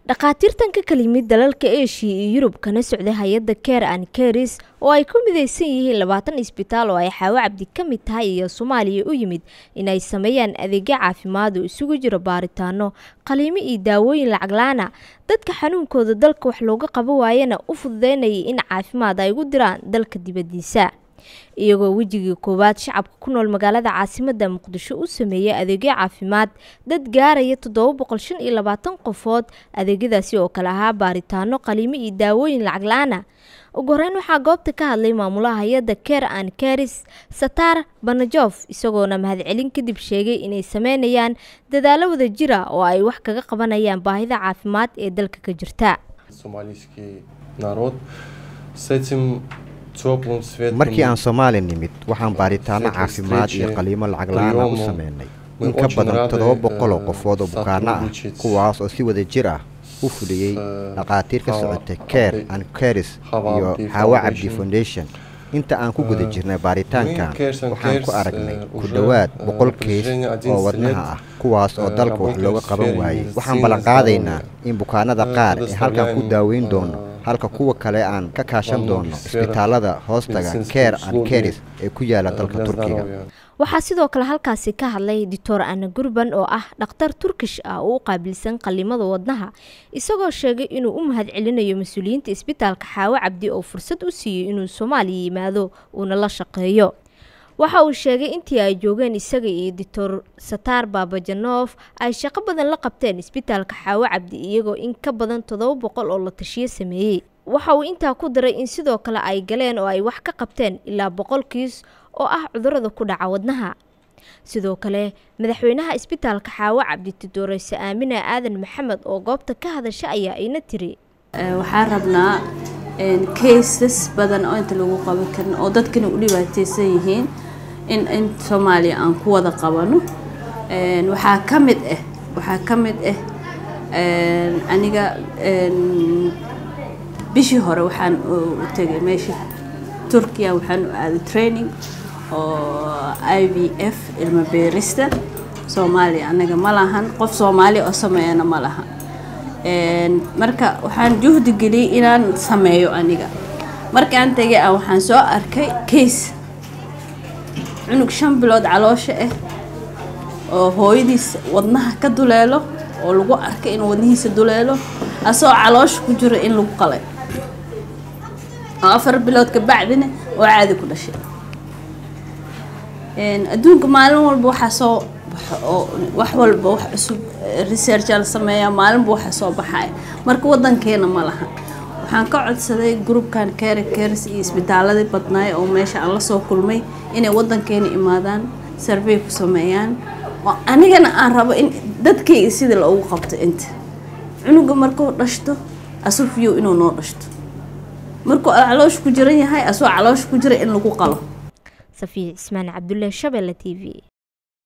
dhakhaatiirtan ka kala yimid dalalka eshiya iyo yurub kana socday hay-adda care and caris oo ay ku midaysan yihiin labaatan isbitaal oo ay xaawo cabdi ka mid tahay iyo soomaaliya u yimid in ay sameeyaan adeegyo caafimaad oo isugu jiro baaritaano qaliimo iyo daawooyin lacaglaana dadka xanuunkooda dalka wax looga qabo waayana u fududeynayay in caafimaad ay ugu diraan dalka dibaddiisa iyagoo wejigii koowaad shacabka ku nool magaalada caasimadda muqdisho u sameeyay adeegyo caafimaad dad gaaraya toddoba boqol shan iyo labaatan qofood adeegyadaasi oo kale ahaa baaritaano qaliimo iyo daawooyin lacag la-aana ugu horeyn waxaa goobta ka hadlay maamulaha hay-adda care and caris satar banajof isagoona mahadcelin kadib sheegay inay sameynayaan dadaalo wada jira oo ay wax kaga qabanayaan baahida caafimaad ee dalka ka jirta markii aan soomaali nimid waxaan baaritaano caafimaad iyo qaliimo lacag la-aana u sameynay in ka badan toddoba boqol oo qofood oo bukaano ah kuwaas oo si wada jir ah u fuliyey dhakhaatiir ka socotay care and caris iyo xaawo cabdi foundation inta aan ku guda jirnay baaritaankan waxaan ku aragnay ku dhowaad boqol keys oo wadnaha ah kuwaas oo dalka wax looga qaban waayey waxaan ballanqaadaynaa in bukaanada qaar ee halkan ku daaweyn doono halka kuwa kale aan ka kaashan doono isbitaalada hoostaga care and caris ee ku yaala dalka turkiga waxaa sidoo kale halkaasi ka hadlay doctor ana gurban oo ah dhakhtar turkish ah oo u qaabilsan qalimada wadnaha isagoo sheegay inuu u mahad celinayo mas-uuliyiinta isbitaalka xaawo cabdi oo fursad u siiyey inuu soomaaliya yimaado uuna la shaqeeyo waxa uu sheegay intii ay joogeen isaga iyo doctor satar babajanof ay shaqo badan la qabteen isbitaalka xaawo cabdi iyagoo in ka badan toddoba boqol oo la tashiyo sameeyey waxa uu intaa ku daray in sidoo kale ay galeen oo ay wax ka qabteen ilaa boqol kiis oo ah cudurada ku dhaca wadnaha sidoo kale madaxweynaha isbitaalka xaawo cabdi tidoreyse aamina aadan maxamed oo goobta ka hadasha ayaa ina tiri waxaan rabnaa kaysas badan oo inta lagu qaban karin oo dadkana u dhibaateysan yihiin in in soomaaliya aan ku wada qabano waxaa ka mid ah waxaa ka mid ah aniga bishii hore waxaan u tegay meesha turkiya waxaan u aaday training oo i v f ilma beerista soomaaliya anaga ma lahan qof soomaaliya oo sameeyana ma lahan marka waxaan juhdi geliyey inaan sameeyo aniga markaan tegay a waxaan soo arkay case cunug shan bilood caloosha ah oo hooyadiis wadnaha ka duleelo oo lagu arkay inuu wadnihiisa duleelo asagoo caloosha ku jiro in lagu qalay oo afar bilood ka bacdina oo caadi ku dhashay adduunka maalin walba waxaa soo oo wax walba wax cusub researcha la sameeyaa maalinba waxa soo baxaya marka wadankeena ma laha waxaan ka codsaday groupkan care cares iyo isbitaaladii badnaay oo meesha aan lasoo kulmay inay wadankeena imaadaan survey ku sameeyaan oo anigana aan rabo in dadkayga sida loogu qabto inta cunuga markuu dhashto asufiyow inuu noo dhashto markuu caloosha ku jiran yahay asoo caloosha ku jira in lagu qalo safiya cismaan cabdullaahi shabelle t v